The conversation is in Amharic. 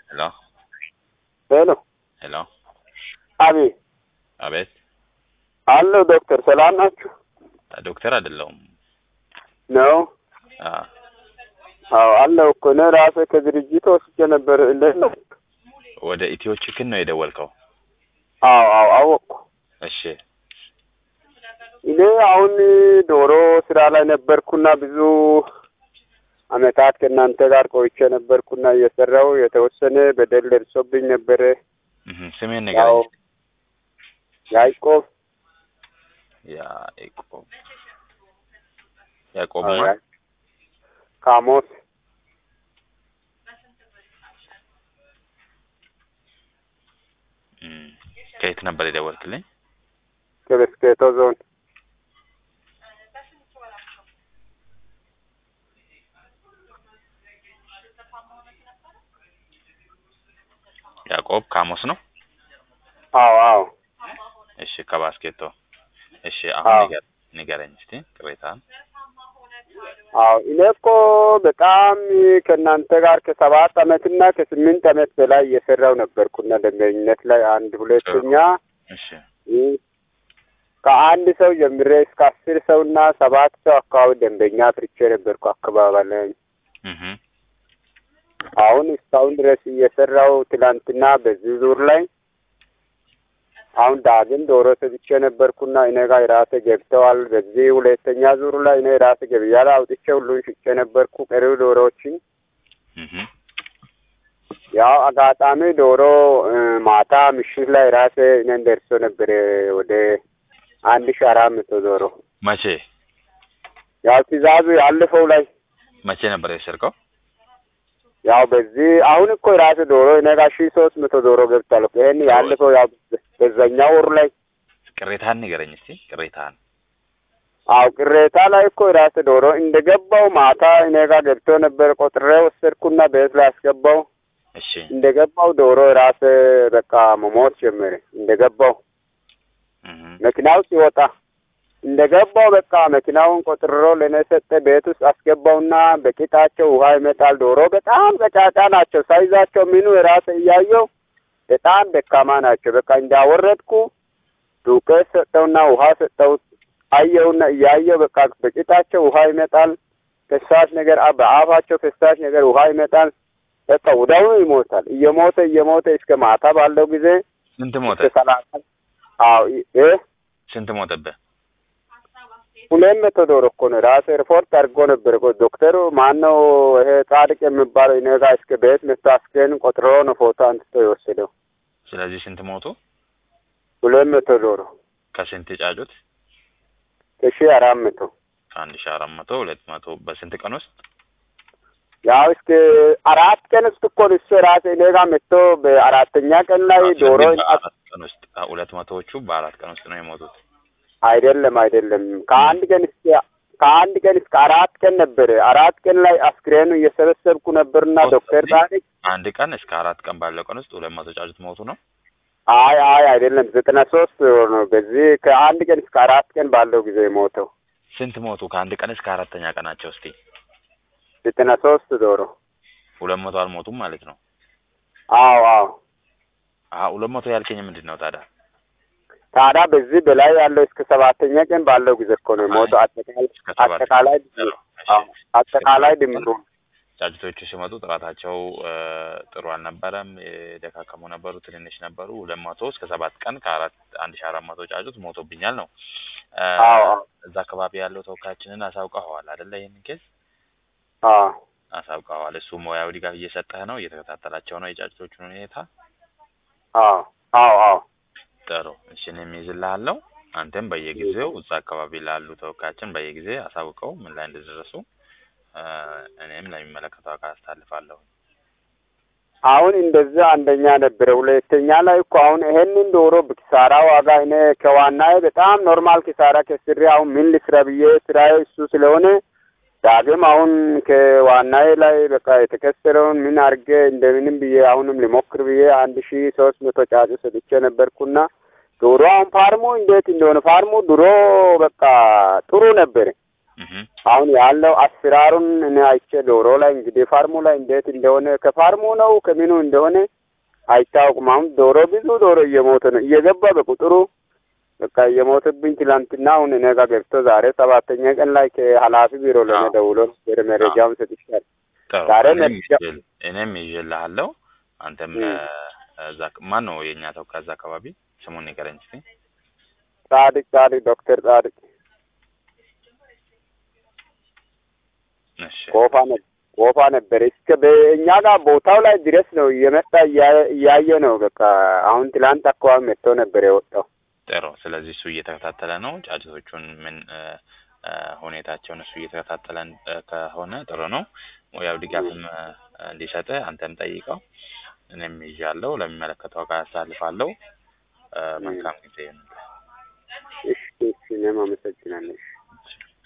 ሄሎ ሄሎ ሄሎ፣ አቤት አቤት። አለሁ ዶክተር ሰላም ናችሁ ዶክተር አይደለሁም። ነው አ አዎ አለሁ እኮ እኔ ራሴ ከድርጅት ወስጄ ነበር እንዴት ነው ወደ ኢትዮ ቺክን ነው የደወልከው? አዎ አዎ አወቅኩ እሺ እኔ አሁን ዶሮ ስራ ላይ ነበርኩና ብዙ አመታት ከእናንተ ጋር ቆይቼ ነበርኩና እየሰራው የተወሰነ በደል ደርሶብኝ ነበረ እህ ስሜን ያው ንገረኝ። ያዕቆብ ያዕቆብ ያዕቆብ አዎ፣ ማ ያ- ካሞስ እም፣ ከየት ነበር የደወልክልኝ? ከበስኬቶ ዞን ያዕቆብ ካሞስ ነው። አዎ አዎ እሺ ከባስኬቶ። እሺ አሁን አዎ። ንገር ንገረኝ እስቲ ቅሬታን። አዎ እኔ እኮ በጣም ከእናንተ ጋር ከሰባት አመትና ከስምንት አመት በላይ እየሰራው ነበርኩና ደንበኝነት ላይ አንድ ሁለተኛ እሺ ይህ ከአንድ ሰው ጀምሬ እስከ አስር ሰውና ሰባት ሰው አካባቢ ደንበኛ አፍርቼ ነበርኩ አካባቢ ላይ እህ አሁን እስካሁን ድረስ እየሰራው ትላንትና በዚህ ዙር ላይ አሁን ዳግም ዶሮ ሰጥቼ ነበርኩና እኔ ጋር የራሴ ገብተዋል። በዚህ ሁለተኛ ዙር ላይ እኔ የራሴ ገብያ ላይ አውጥቼ ሁሉን ሽጬ ነበርኩ ቀሪው ዶሮዎችን እህ ያው አጋጣሚ ዶሮ እ፣ ማታ ምሽት ላይ ራሴ እኔን ደርሶ ነበር ወደ አንድ ሺ አራት መቶ ዶሮ መቼ ያው ትእዛዙ ያለፈው ላይ መቼ ነበር የሰርቀው? ያው በዚህ አሁን እኮ የራሴ ዶሮ እኔ ጋር ሺ ሶስት መቶ ዶሮ ገብቷል እኮ ይሄን ያለፈው ያው በዛኛው ወር ላይ ቅሬታን ንገረኝ እስቲ ቅሬታን። አው ቅሬታ ላይ እኮ የራሴ ዶሮ እንደገባው ማታ እኔ ጋር ገብቶ ነበር ቆጥሬ ወሰድኩና ቤት ላይ አስገባው እሺ እንደገባው ዶሮ የራሴ በቃ መሞት ጀመረ እንደገባው እህ መኪናው ሲወጣ እንደገባው በቃ መኪናውን ቆጥሮ ለእኔ ሰጠ። ቤት ውስጥ አስገባውና በቂጣቸው ውሃ ይመጣል። ዶሮ በጣም ቀጫጫ ናቸው። ሳይዛቸው ምኑ የራሰ እያየው በጣም ደካማ ናቸው። በቃ እንዳወረድኩ ዱቄት ሰጠውና ውሃ ሰጠው። አየውና እያየው በቃ በቂጣቸው ውሃ ይመጣል። ፈሳሽ ነገር አ- በአፋቸው ፈሳሽ ነገር ውሃ ይመጣል። በቃ ወዲያውኑ ይሞታል። እየሞተ እየሞተ እስከ ማታ ባለው ጊዜ ስንት ሞተ? እስከ ሰላሳ አዎ እ ስንት ሞተብህ? ሁለት መቶ ዶሮ እኮ ነው ራሴ ሪፖርት አድርጎ ነበር እኮ ዶክተሩ ማን ነው ይሄ ጻድቅ የሚባለው እኔ ጋር እስከ ቤት መጥቶ አስክሬን ቆጥሮ ነው ፎቶ አንስቶ የወሰደው ስለዚህ ስንት ሞቱ? ሁለት መቶ ዶሮ ከስንት ጫጩት? ከሺ አራት መቶ ከአንድ ሺህ አራት መቶ ሁለት መቶ በስንት ቀን ውስጥ? ያው እስከ አራት ቀን ውስጥ እኮ ነው እሱ ራሴ እኔ ጋር መጥቶ በአራተኛ ቀን ላይ ዶሮ ስለዚህ በአራት ቀን ውስጥ ሁለት መቶዎቹ በአራት ቀን ውስጥ ነው የሞቱት። አይደለም አይደለም ከአንድ ቀን እስከ ከአንድ ቀን እስከ አራት ቀን ነበረ አራት ቀን ላይ አስክሬኑ እየሰበሰብኩ ነበርና ዶክተር ጻድቅ አንድ ቀን እስከ አራት ቀን ባለው ቀን ውስጥ ሁለት መቶ ጫጩት ሞቱ ነው። አይ አይ አይደለም ዘጠና ሶስት ነው በዚህ ከአንድ ቀን እስከ አራት ቀን ባለው ጊዜ የሞተው ስንት ሞቱ? ከአንድ ቀን እስከ አራተኛ ቀናቸው እስቲ ዘጠና ሶስት ዶሮ ሁለት መቶ አልሞቱም ማለት ነው። አዎ አዎ አሀ ሁለት መቶ ያልከኝ ምንድን ነው ታዲያ? ታዲያ በዚህ በላይ ያለው እስከ ሰባተኛ ቀን ባለው ጊዜ እኮ ነው የሞተው አጠቃላይ እስከ ሰባት አጠቃላይ ጥሩ። እሺ። አዎ አጠቃላይ ድምሩ ጫጩቶቹ ሲመጡ ጥራታቸው እ፣ ጥሩ አልነበረም። የደካከሙ ነበሩ፣ ትንንሽ ነበሩ። ሁለት መቶ እስከ ሰባት ቀን ከአራት አንድ ሺህ አራት መቶ ጫጩት ሞቶብኛል ነው እ፣ አዎ አዎ እዛ አካባቢ ያለው ተወካያችንን አሳውቀኸዋል አይደለ? ይህንን ኬዝ አዎ አሳውቀኸዋል። እሱ ሙያዊ ድጋፍ እየሰጠህ ነው፣ እየተከታተላቸው ነው የጫጩቶቹን ሁኔታ። አዎ አዎ አዎ ጥሩ እሺ፣ እኔም ይዝልሃለሁ። አንተም በየጊዜው እዛ አካባቢ ላሉ ተወካያችን በየጊዜ አሳውቀው ምን ላይ እንደደረሱ እ፣ እኔም ለሚመለከተው አካል አስተላልፋለሁ። አሁን እንደዛ አንደኛ ነበረ። ሁለተኛ ላይ እኮ አሁን ይሄንን ዶሮ በኪሳራ ዋጋ እኔ ከዋናዬ በጣም ኖርማል ኪሳራ ከስሬ አሁን ምን ልስራ ብዬ ስራዬ እሱ ስለሆነ ዳግም አሁን ከዋናዬ ላይ በቃ የተከሰረውን ምን አድርጌ እንደምንም ብዬ አሁንም ሊሞክር ብዬ አንድ ሺ ሶስት መቶ ጫጩ ሰጥቼ ነበርኩና ዶሮ አሁን ፋርሙ እንዴት እንደሆነ ፋርሙ ድሮ በቃ ጥሩ ነበር። እህ አሁን ያለው አሰራሩን እኔ አይቼ ዶሮ ላይ እንግዲህ ፋርሙ ላይ እንዴት እንደሆነ ከፋርሙ ነው ከምኑ እንደሆነ አይታወቅም። አሁን ዶሮ ብዙ ዶሮ እየሞተ ነው እየገባ በቁጥሩ በቃ እየሞተብኝ ትላንትና አሁን እኔ ጋር ገብቶ ዛሬ ሰባተኛ ቀን ላይ ከኃላፊ ቢሮ ለኔ አዎ። ደውሎ ወደ መረጃውን ሰጥቻለሁ። ጥሩ ዛሬ እኔም መረጃ- ይዤ- እኔም ይዤልሃለሁ። አንተም እም። እ፣ እዛ ማን ነው የእኛ ተወካይ እዛ አካባቢ ስሙን ንገረኝ እስኪ። ጻድቅ ጻድቅ ዶክተር ጻድቅ እሺ ቆፋ ነ ቆፋ ነበር እስከ በእኛ ጋር ቦታው ላይ ድረስ ነው እየመጣ እያ- እያየ ነው። በቃ አሁን ትላንት አካባቢ መጥቶ ነበር የወጣው። ጥሩ። ስለዚህ እሱ እየተከታተለ ነው ጫጩቶቹን ምን እ፣ እ፣ ሁኔታቸውን እሱ እየተከታተለ እ፣ ከሆነ ጥሩ ነው። ያው ድጋፍም እ፣ እንዲሰጥህ አንተም ጠይቀው። እኔም ይዣለሁ፣ ለሚመለከተው አካል አሳልፋለሁ። እ፣ መልካም ጊዜ ይሁንልህ። እሺ እሺ፣ እኔም አመሰግናለሁ። እሺ።